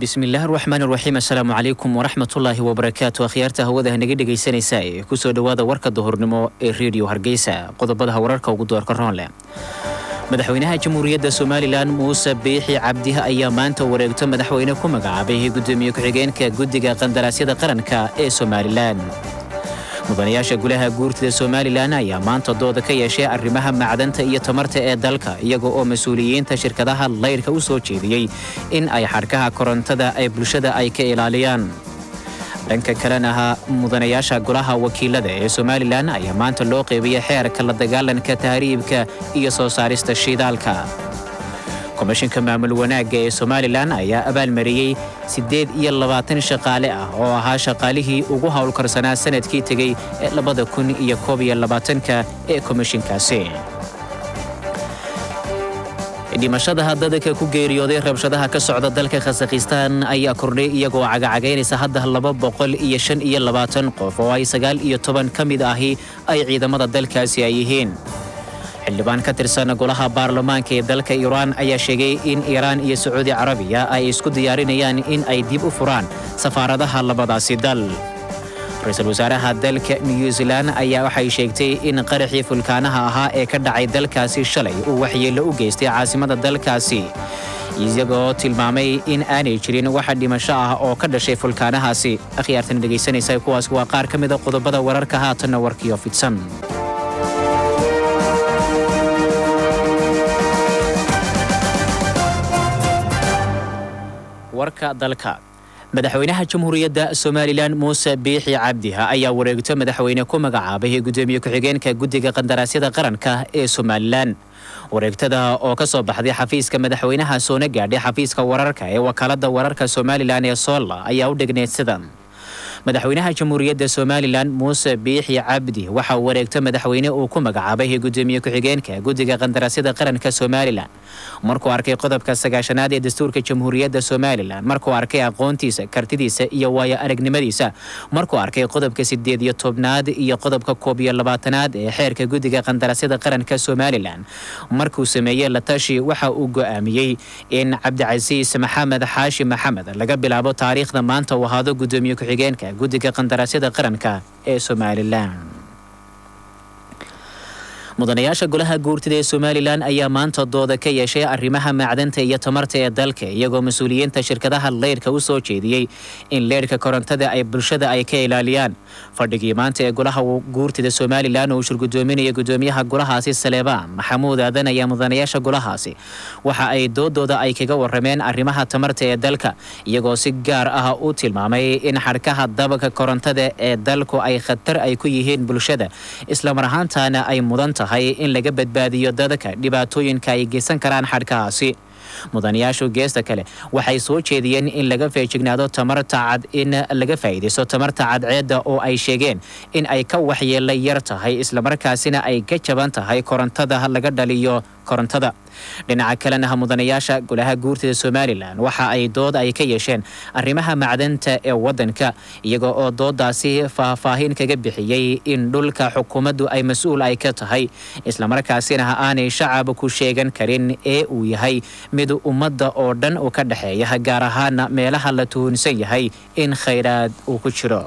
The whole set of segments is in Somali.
bismillahi raxmaan raxiim assalaamu calaykum waraxmatullaahi wabarakaatu akhyaarta hawada naga dhegaysanaysa ee kusoo dhowaada warka duhurnimo ee redio hargeysa qodobada wararka ugu doorka roon leh madaxweynaha jamhuuriyadda somalilan muuse biixi cabdiha ayaa maanta wareegto madaxweyne ku magacaabay gudoomiye ku-xigeenka guddiga qandaraasyada qaranka ee somalilan mudanayaasha gulaha guurtida somalilan ayaa maanta dooda ka yeeshay arrimaha macdanta iyo tamarta ee dalka iyaga oo mas-uuliyiinta shirkadaha laydhka u soo jeediyey in ay xadhkaha korontada ee bulshada ay ka ilaaliyaan dhanka kalena mudanayaasha golaha wakiilada ee somalilan ayaa maanta loo qeybiyey xeerka la dagaalanka tahriibka iyo soo saarista shiidaalka komishinka maamul wanaagga ee somalilan ayaa abaalmariyey siddeed iyo labaatan shaqaale ah oo ahaa shaqaalihii ugu howlkarsanaa sanadkii tegey ee labada kun iyo koob iyo labaatanka ee komishinkaasi dhimashada dadka ku geeriyooday rabshadaha ka socda dalka khasakhistaan ayaa kordhay iyagoo cagacagaynaysa hadda laba boqol iyo shan iyo labaatan qof oo ay sagaal iyo toban ka mid ahi ay ciidamada dalkaasi ay yihiin xildhibaan ka tirsan golaha baarlamaanka ee dalka iiraan ayaa sheegay in iiraan iyo sacuudi carabiya ay isku diyaarinayaan in ay dib u furaan safaaradaha labadaasi dal ra-iisul wasaaraha dalka new zealan ayaa waxay sheegtay in qaraxii fulkaanaha ahaa ee ka dhacay dalkaasi shalay uu waxyeello u geystay caasimada dalkaasi isagoo tilmaamay in aanay jirin waxa dhimasho ah oo ka dhashay fulkaanahaasi akhyaartan dhegaysanaysa kuwaas waa qaar ka mida qodobada wararka haatanna warkiyo fidsan warka dalka madaxweynaha jamhuuriyadda somalilan muuse biixi cabdiha ayaa wareegto madaxweyne ku magacaabay gudoomiye ku-xigeenka guddiga qandaraasyada qaranka ee somalilan wareegtada oo ka soo baxday xafiiska madaxweynaha soona gaadhay xafiiska wararka ee wakaalada wararka somalilan ee soolla ayaa u dhigneyd sidan madaxweynaha jamhuuriyadda somalilan muuse biixi cabdi waxaa wareegto madaxweyne uu ku magacaabay gudoomiye ku-xigeenka guddiga qandaraasyada qaranka somalilan markuu arkay qodobka sagaashanaad ee dastuurka jamhuuriyadda somalilan markuu arkay aqoontiisa kartidiisa iyo waayo aragnimadiisa markuu arkay qodobka sideed iyo tobnaad iyo qodobka koob iyo labaatanaad ee xeerka guddiga qandaraasyada qaranka somalilan markuu sameeyey latashi waxa uu go'aamiyey in cabdicasiis maxamed xaashi maxamed laga bilaabo taariikhda maanta uu ahaado gudoomiye ku-xigeenka guddiga qandaraasyada qaranka ee somalilan mudanayaasha golaha guurtida ee somalilan ayaa maanta dooda ka yeeshay arrimaha macdanta iyo tamarta ee dalka iyagoo mas-uuliyiinta shirkadaha leydhka u soo jeediyey in leydhka korontada ay bulshada ay ka ilaaliyaan fadhigii maanta ee golaha guurtida somalilan uu shirgudoominaya gudoomiyaha golahaasi saleebaan maxamuud aadan ayaa mudanayaasha golahaasi waxa ay doodooda ay kaga warameen arrimaha tamarta ee dalka iyagoo si gaar ah u tilmaamay in xadhkaha dabaka korontada ee dalku ay khatar ay ku yihiin bulshada islamar ahaantaana ay mudan tahay in laga badbaadiyo dadka dhibaatooyinka ay geysan karaan xadhkahaasi mudanayaashu geesta kale waxay soo jeediyeen in laga feejignaado tamarta cad in laga faa'iidaysto tamarta cadceedda oo ay sheegeen in ay ka waxyeella yar tahay islamarkaasina ay ka jaban tahay korontada laga dhaliyo korontada dhinaca kalena mudanayaasha golaha guurtida somalilan waxa ay dood ay ka yeesheen arrimaha macdanta ee waddanka iyaga oo doodaasi faahfaahin kaga bixiyey in dhulka xukuumaddu ay mas-uul ay ka tahay islamarkaasina aanay shacab ku sheegan karin ee uu yahay mid ummadda oo dhan u ka dhexeeya gaar ahaana meelaha la tuhunsan yahay in khayraad uu ku jiro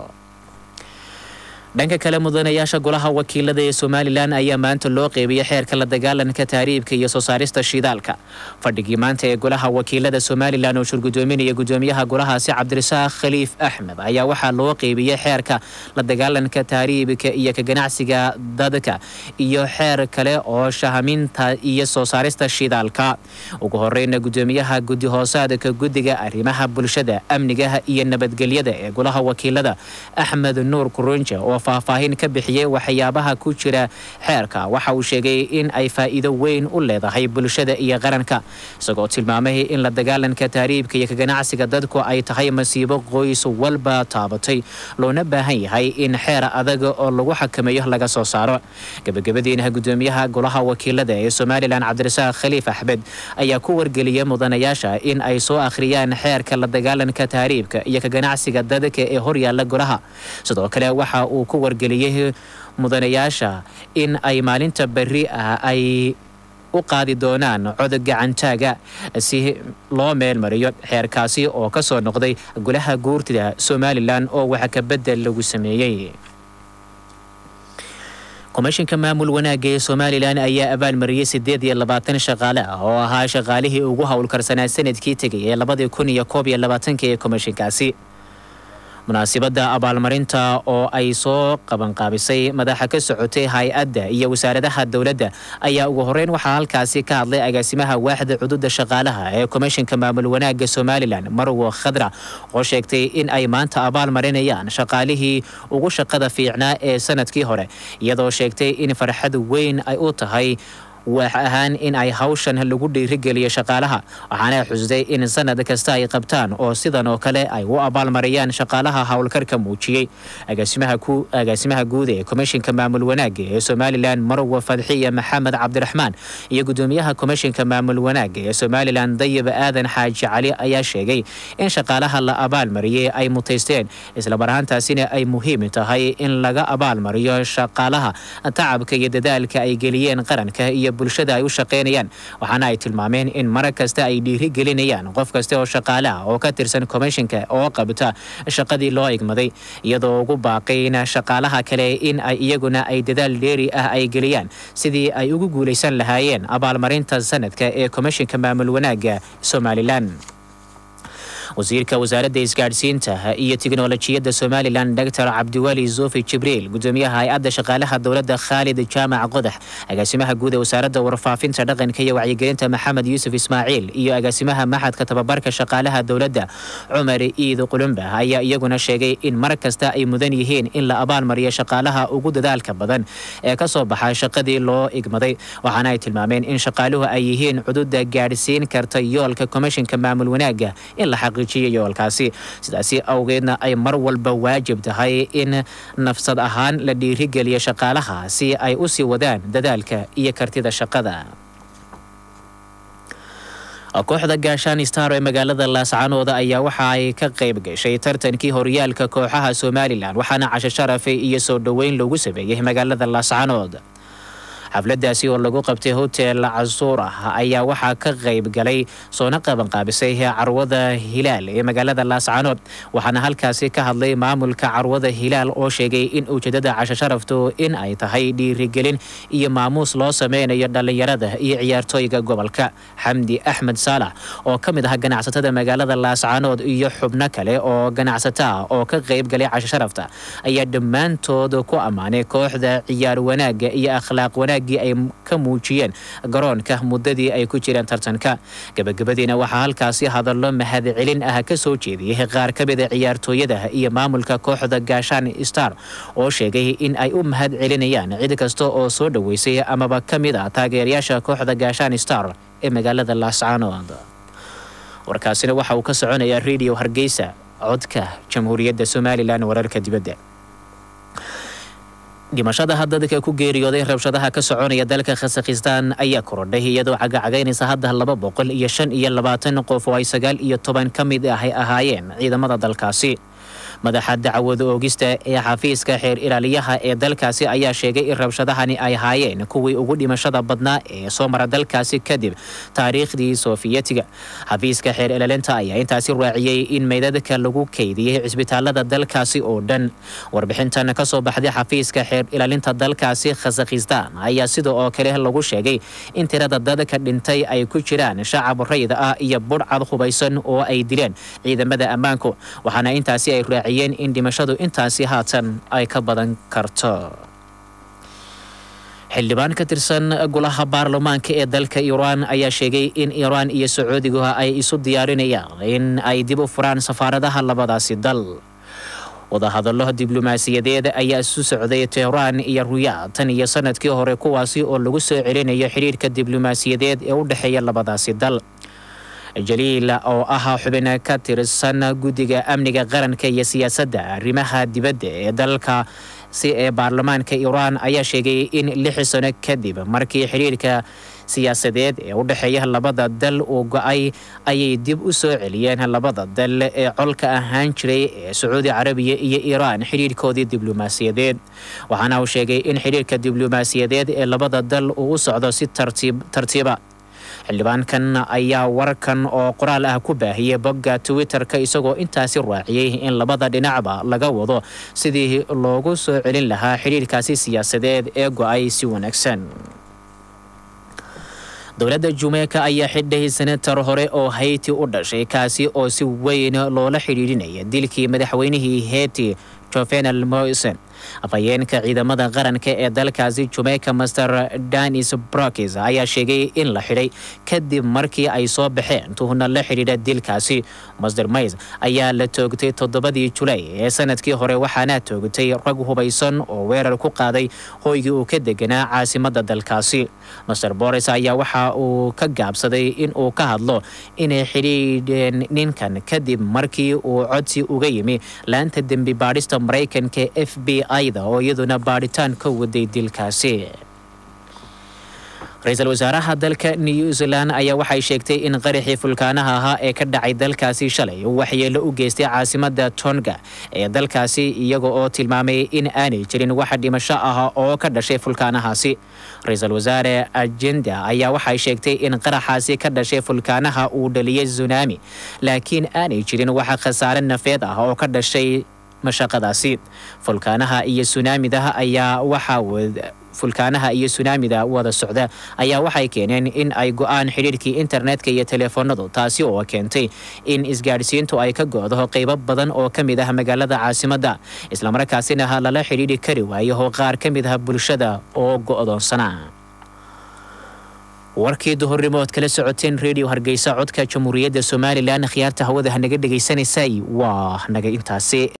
dhanka kale mudanayaasha golaha wakiilada ee somalilan ayaa maanta loo qeybiyey xeerka la dagaalanka tahriibka iyo soo saarista shiidaalka fadhigii maanta ee golaha wakiilada somalilan oo shirgudoominaya gudoomiyaha golahaasi cabdirasaaq khaliif axmed ayaa waxaa loo qeybiyey xeerka la dagaalanka tahriibka iyo ka ganacsiga dadka iyo xeer kale oo shahaminta iyo soo saarista shiidaalka ugu horeyna gudoomiyaha guddi hoosaadka guddiga arrimaha bulshada amnigaha iyo nabadgelyada ee golaha wakiilada axmed nuur kurunja oo faahfaahin ka bixiyey waxyaabaha ku jira xeerka waxa uu sheegay in ay faa'iido weyn u leedahay bulshada iyo qaranka isagoo tilmaamay in la dagaalanka tahriibka iyo ka ganacsiga dadku ay tahay masiibo qoys walba taabatay loona baahan yahay in xeer adag oo lagu xakameeyo laga soo saaro gebagabadiina gudoomiyaha golaha wakiilada ee somalilan cabdirasaaq khaliif axmed ayaa ku wargeliyay mudanayaasha in ay soo akhriyaan xeerka la dagaalanka tahriibka iyo ka ganacsiga dadka ee horyaala golaha sidoo kale waxa uu wargeliyey mudanayaasha in ay maalinta berri ah ay u qaadi doonaan cod gacantaaga si loo meelmariyo xeerkaasi oo ka soo noqday golaha guurtida somalilan oo wax kabedel lagu sameeyey komishinka maamul wanaagga ee somalilan ayaa abaalmariyey siddeed iyo labaatan shaqaale ah oo ahaa shaqaalihii ugu howlkarsanaa sanadkii tegay ee labadii kun iyo koob iyo labaatanka ee komishinkaasi munaasibadda abaalmarinta oo ay soo qabanqaabisay madaxa ka socotay hay-adda iyo wasaaradaha dowladda ayaa ugu horeyn waxaa halkaasi ka hadlay agaasimaha waaxda cududa shaqaalaha ee komishinka maamul wanaagga somalilan marwo khadra oo sheegtay in ay maanta abaal marinayaan shaqaalihii ugu shaqada fiicnaa ee sanadkii hore iyadoo sheegtay in farxad weyn ay u tahay waax ahaan in ay hawshan lagu dhiirigeliyo shaqaalaha waxaana xusday in sanad kasta ay qabtaan oo sidan oo kale ay u abaalmariyaan shaqaalaha howlkarka muujiyey agaasimaha guud ee komishinka maamul wanaagga ee somalilan marwa fadxiya maxamed cabdiraxmaan iyo gudoomiyaha komishinka maamul wanaagga ee somalilan dayib aadan xaaji cali ayaa sheegay in shaqaalaha la abaalmariyey ay mutaysteen islamar ahaantaasina ay muhiim tahay in laga abaalmariyo shaqaalaha tacabka iyo dadaalka ay geliyeen qaranka iyo bulshada ay u shaqaynayaan waxaana ay tilmaameen in mar kasta ay dhiiri gelinayaan qof kasta oo shaqaale ah oo ka tirsan komishinka oo qabta shaqadii loo igmaday iyadoo ugu baaqayna shaqaalaha kale in ay iyaguna ay dadaal dheeri ah ay geliyaan sidii ay ugu guulaysan lahaayeen abaalmarinta sanadka ee komishinka maamul wanaagga somalilan wasiirka wasaaradda isgaadhsiinta iyo tiknolojiyadda somalilan doctor cabdiweli zofi jibriil gudoomiyaha hay-adda shaqaalaha dowladda khaalid jaamac qodax agaasimaha guud ee wasaaradda warfaafinta dhaqanka iyo wacyigelinta maxamed yuusuf ismaaciil iyo agaasimaha maxadka tababarka shaqaalaha dowladda cumar iid qulumba ayaa iyaguna sheegay in mar kasta ay mudan yihiin in la abaalmariyo shaqaalaha ugu dadaalka badan ee ka soo baxa shaqadii loo igmaday waxaana ay tilmaameen in shaqaaluhu ay yihiin cududa gaadhsiin karta yoolka komishinka maamul wanaagga in la yoolkaasi sidaasi awgeedna ay mar walba waajib tahay in nafsad ahaan la dhiirigeliyo shaqaalaha si ay u sii wadaan dadaalka iyo kartida shaqada kooxda gaashaan star ee magaalada laascanooda ayaa waxa ay ka qayb gashay tartankii horyaalka kooxaha somalilan waxaana casho sharafe iyo soo dhoweyn loogu sameeyey magaalada laascanood xafladaasi oo lagu qabtay hotel casuur ah ayaa waxaa ka qayb galay soona qabanqaabisay carwada hilaal ee magaalada laascanood waxaana halkaasi ka hadlay maamulka carwada hilaal oo sheegay in ujeedada casho sharaftu in ay tahay dhiirigelin iyo maamuus loo sameynayo dhallinyarada iyo ciyaartooyga gobolka xamdi axmed saalax oo ka mid ah ganacsatada magaalada laascanood iyo xubno kale oo ganacsato ah oo ka qayb galay casho sharafta ayaa dhammaantood ku ammaanay kooxda ciyaar wanaagga iyo akhlaaq wanaag ay ka muujiyeen garoonka muddadii ay ku jireen tartanka gabagabadiina waxaa halkaasi hadallo mahadcelin ah ka soo jeediyey qaar ka mida ciyaartooyada iyo maamulka kooxda gaashaan star oo sheegay in ay u mahad celinayaan cid kasta oo soo dhoweysay amaba ka mid ah taageerayaasha kooxda gaashaan star ee magaalada laascaanood warkaasina waxa uu ka soconayaa radio hargeysa codka jamhuuriyadda somalilan wararka dibadda dhimashadaha dadka ku geeriyooday rabshadaha ka soconaya dalka khasakhistaan ayaa korodhay iyadoo cagacagaynaysa hadda laba boqol iyo shan iyo labaatan qof oo ay sagaal iyo toban ka mid ah ay ahaayeen ciidamada dalkaasi madaxa dacwada oogista ee xafiiska xeer ilaaliyaha ee dalkaasi ayaa sheegay in rabshadahani ay ahaayeen kuwii ugu dhimashada badnaa ee soo mara dalkaasi kadib taariikhdii soofiyetiga xafiiska xeer ilaalinta ayaa intaasi raaciyey in meydadka lagu kaydiyey cisbitaalada dalkaasi oo dhan warbixintan ka soo baxday xafiiska xeer ilaalinta dalkaasi khasakhistaan ayaa sida oo kale lagu sheegay in tirada dadka dhintay ay ku jiraan shacab rayda ah iyo budhcad hubaysan oo ay dileen ciidamada ammaanku waxaana intaasi ay raaciyeen in dhimashadu intaasi haatan ay ka badan karto xildhibaan ka tirsan golaha baarlamaanka ee dalka iiraan ayaa sheegay in iiraan iyo sacuudiguha ay isu diyaarinayaan in ay dib u furaan safaaradaha labadaasi dal wadahadallo diblomaasiyadeed ayaa isu socday tehraan iyo ruyaad tan iyo sanadkii hore kuwaasi oo lagu soo celinayo xidhiirka diblomaasiyadeed ee u dhexeeya labadaasi dal jaliil oo ah xubin ka tirsan guddiga amniga qaranka iyo siyaasadda arrimaha dibadda ee dalka si ee baarlamaanka iiraan ayaa sheegay in lix sano kadib markii xiriirka siyaasadeed ee u dhexeeya labada dal uu go-ay ayay dib u soo celiyeen labada dal ee colka ahaan jiray ee sacuudi carabiya iyo iiraan xidhiirkoodii diblomaasiyadeed waxaana uu sheegay in xidhiirka diblomaasiyadeed ee labada dal uu u socdo si tartiib tartiiba xildhibaankan ayaa warkan oo qoraal ah ku baahiyey bogga twitter-ka isagoo intaasi raaciyey in labada dhinacba laga wado sidii loogu soo celin lahaa xidhiirkaasi siyaasadeed ee go-ay si wanaagsan dowladda jumeeka ayaa xidhay senatar hore oo hayti u dhashay kaasi oo si weyn loola xidhiidhinaya dilkii madaxweynihii heyti jovenal moisen afhayeenka ciidamada qaranka ee dalkaasi jumeyka master danis brokis ayaa sheegay in la xidhay kadib markii ay soo baxeen tuhna la xidhiidha dilkaasi master mays ayaa la toogtay toddobadii julay ee sanadkii hore waxaana toogtay rag hubaysan oo weerar ku qaaday hoygii uu ka deganaa caasimada dalkaasi master boris ayaa waxa uu ka gaabsaday in uu ka hadlo inay xidhiidheen ninkan kadib markii uu codsi uga yimi laanta dembi baadhista maraykanka f b ida oo iyaduna baadhitaan ka waday dilkaasi ra-iisul wasaaraha dalka new zealand ayaa waxay sheegtay in qaraxii fulkaanaha ahaa ee ka dhacay dalkaasi shalay uu waxyeelo u geystay caasimada tonga ee dalkaasi iyaga oo tilmaamay in aanay jirin wax dhimasho ah oo ka dhashay fulkaanahaasi ra-iisul wasaare agenda ayaa waxay sheegtay in qaraxaasi ka dhashay fulkaanaha uu dhaliyay tsunami laakiin aanay jirin wax khasaare nafeed ah oo ka dhashay mashaqadaasi fulkaanaha iyo sunaamida ayaa waxaa fulkaanaha iyo sunaamida wada socda ayaa waxay keeneen in ay go-aan xidhiirkii internetka iyo teleefoonadu taasi oo keentay in isgaadhsiintu ay ka go-do qeybo badan oo ka mid ah magaalada caasimadda islamarkaasina lala xidhiidhi kari waayo qaar ka mid ah bulshada oo go-doonsana warkii duhurnimo ood kala socoteen redio hargeysa codka jamhuuriyadda somalilan khiyaarta hawada hanaga dhegaysanaysay waa naga intaasi